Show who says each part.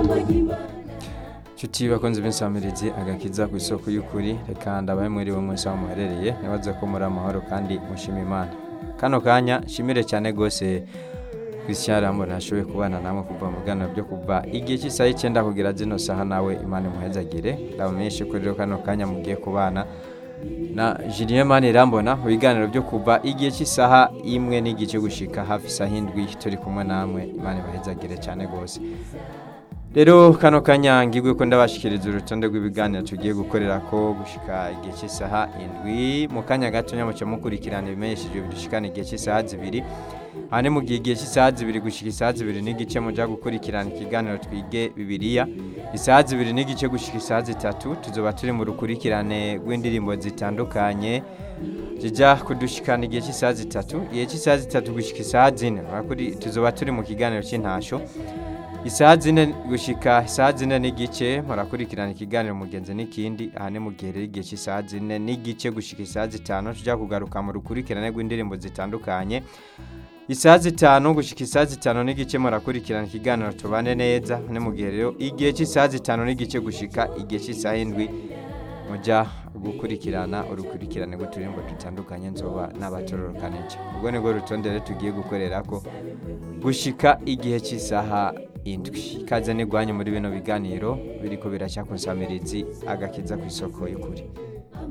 Speaker 1: nshuti bakunze b'insamirizi agakiza ku isoko y'ukuri reka ndabahe mwiriwe mwese aho muherereye nibaze ko muri amahoro kandi mushima imana kano kanya nshimire cyane rwose christian rambo ntashoboye kubana namwe kuva mu biganiro byo kuva igihe cy'isaha icyenda kugera zino saha nawe imana imuhezagire ndabamenyeshe ko rero kano kanya mugiye kubana na Julien Mani Rambona mu biganiro byo kuva igihe cy'isaha imwe n'igice gushika hafi isaha indwi turi kumwe namwe imana ibahezagire cyane rwose rero kano kanya ngigwe ko ndabashikiriza urutonde rw'ibiganiro tugiye gukorera ko gushika igihe cy'isaha indwi mu kanya gato nyamuca mukurikirana ibimenyesheje bidushikana igihe cy'isaha zibiri hane mu gihe igihe cy'isaha zibiri gushika isaha zibiri n'igice muja gukurikirana ikiganiro twige bibiliya isaha zibiri n'igice gushika isaha zitatu tuzoba turi mu rukurikirane rw'indirimbo zitandukanye zijya kudushikana igihe cy'isaha zitatu igihe cy'isaha zitatu gushika isaha zine murakuri- tuzoba turi mu kiganiro cy'intasho isaha zine gushika isaha zine n'igice murakurikirana ikiganiro mugenzi n'ikindi aha ni mu gihe rero igihe cy'isaha zine n'igice gushika isaha zitanu tujya kugaruka mu rukurikirane rw'indirimbo zitandukanye isaha zitanu gushika isaha zitanu n'igice murakurikirana ikiganiro tubane neza ni mu gihe rero igihe cy'isaha zitanu n'igice gushika igihe cy'isaha indwi mujya gukurikirana urukurikirane rw'uturirimbo dutandukanye nzoba n'abatororokanije ubwo nibwo rutonde rero tugiye gukorera ko gushika igihe cy'isaha indwi ikaze n'igwanyu muri bino biganiro biriko biracya ku nsamirizi agakiza ku isoko y'ukuri